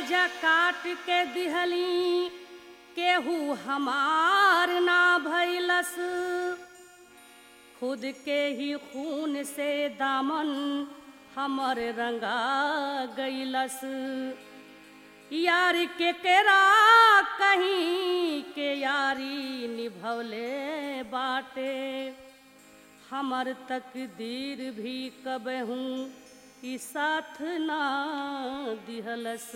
कलेजा काट के दिहली केहू हमार ना भैलस खुद के ही खून से दामन हमर रंगा गईलस यार के केरा कहीं के यारी निभवले बाटे हमर तकदीर भी कबहू ई साथ ना दिहलस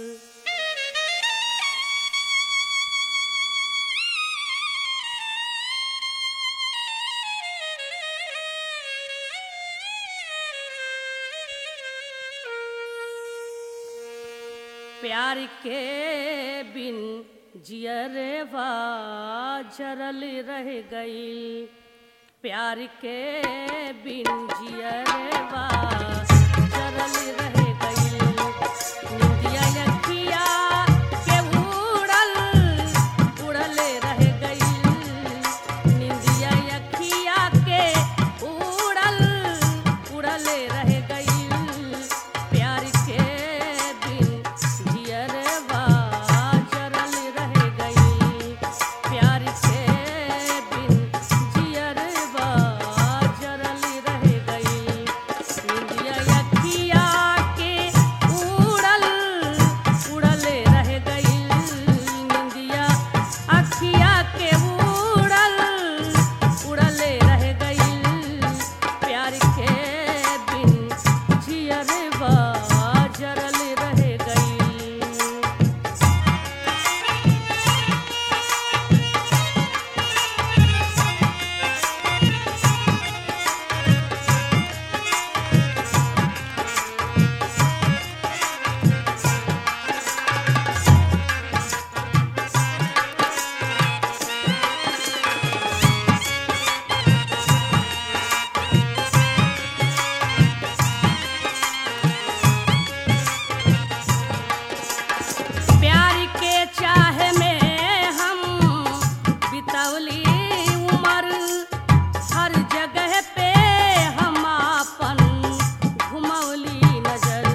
प्यार के बिन जियरवा जरल रह गई प्यार के बिन जियरवा जरल रह गई निंदिया यखिया के उड़ल उड़ल रह गई निंदिया यखिया के उड़ल उड़ल रह गई प्यार के बिन जियरवा जरल रह गई प्यार के बिन जियरवा जरल रह गई निंदिया यखिया के उड़ल उड़ल रह गई निंदिया अखिया के उड़ल उड़ल रह गई प्यार के बिन जियरवा जरल रह गई प्यार के चाह में हम बितौली उम्र हर जगह पे हम अपन घुमौली नजर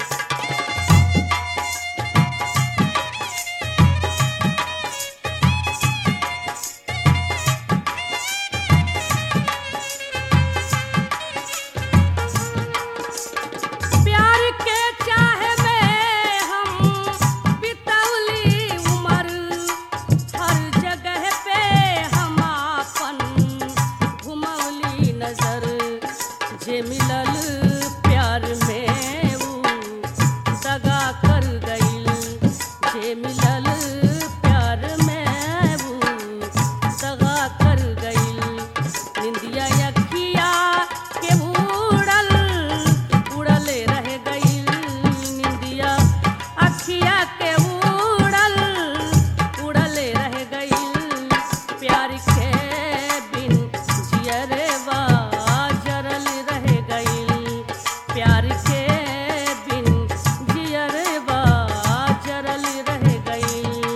प्यार के चाह में हम बितौली उम्र हर जगह पे हम अपन घुमौली नजर जे मिलल प्यार में ऊ दगा कर गईल जे मिलल प्यार में ऊ दगा कर गईल निंदिया यखिया के उड़ल उड़ल रह गईल निंदिया अखिया के उड़ल उड़ल रह गईल प्यार के बिन जियरवा जरल रह गईल प्यार के बिन जियरवा जरल रह गईल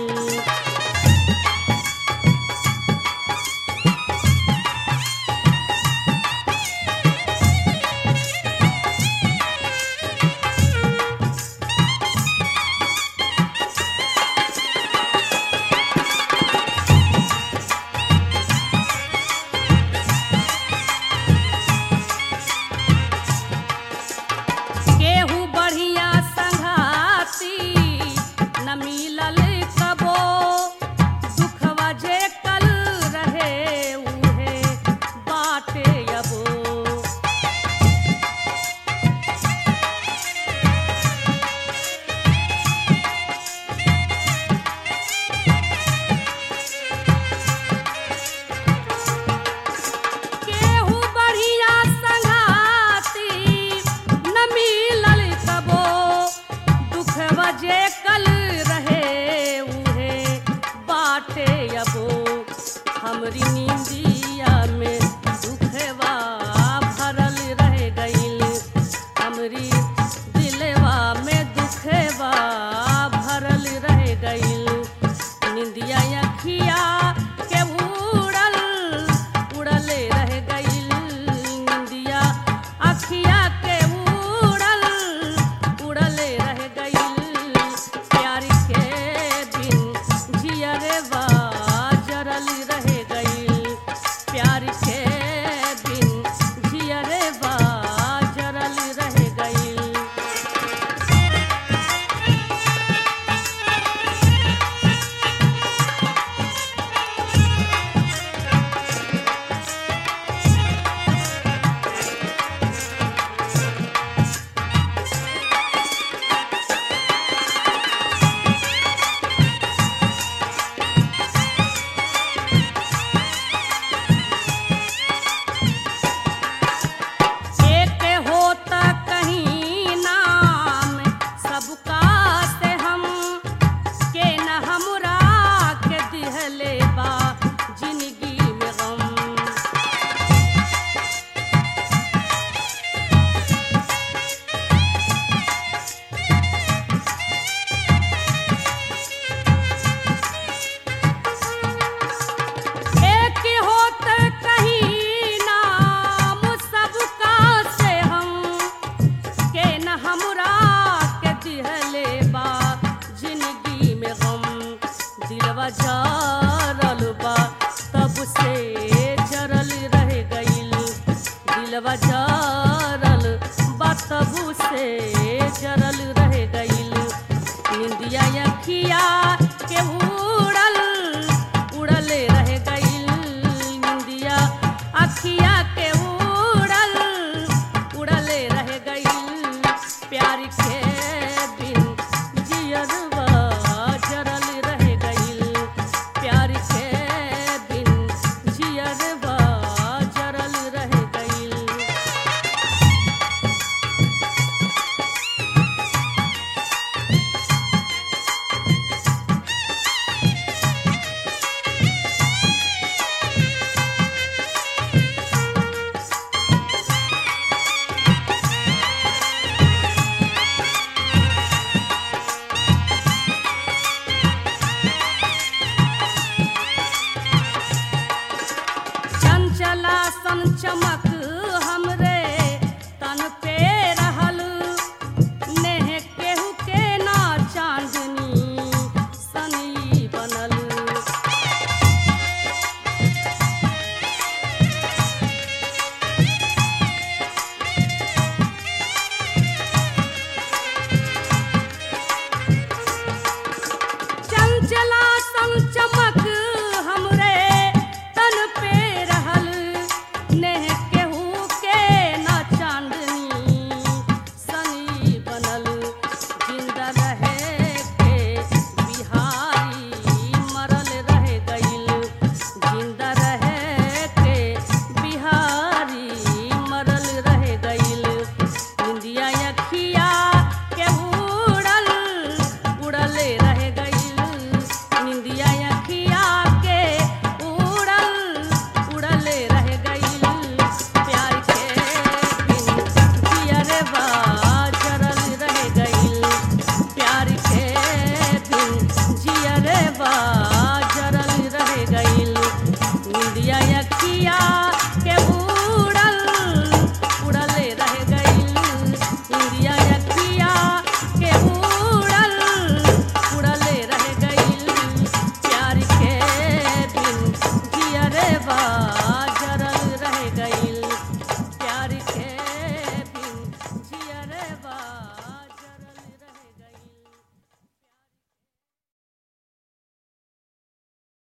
दिलवा जरल बा तब से जरल रह गइल दिलवा जरल बा तब से जरल रह गइल निंदिया अखिया के उड़ल उड़ले रह गइल निंदिया अखिया के उड़ल उड़ले रह गइल प्यार के बिन जियरवा जरल रह गइल प्यार के बिन जियरवा जरल रह गइल चंचला सन चमक हमरे तन पे रहल नेह केहू के ना चांदनी सनी बनल चंचला सन चमक हमरे तन पे रहल नेह केहू के ना चांदनी सनी बनल जिंदा रहे के बिहारी मरल रह गइल जिंदा रहे के बिहारी मरल रह गइल इंदिया अखिया के उड़ल उड़ले रह गइल निंदिया अखिया के उड़ल उड़ले रह गइल प्यार के बिन जियरवा जरल रह गइल प्यार के बिन जियरवा जरल रह गइल निंदिया अखिया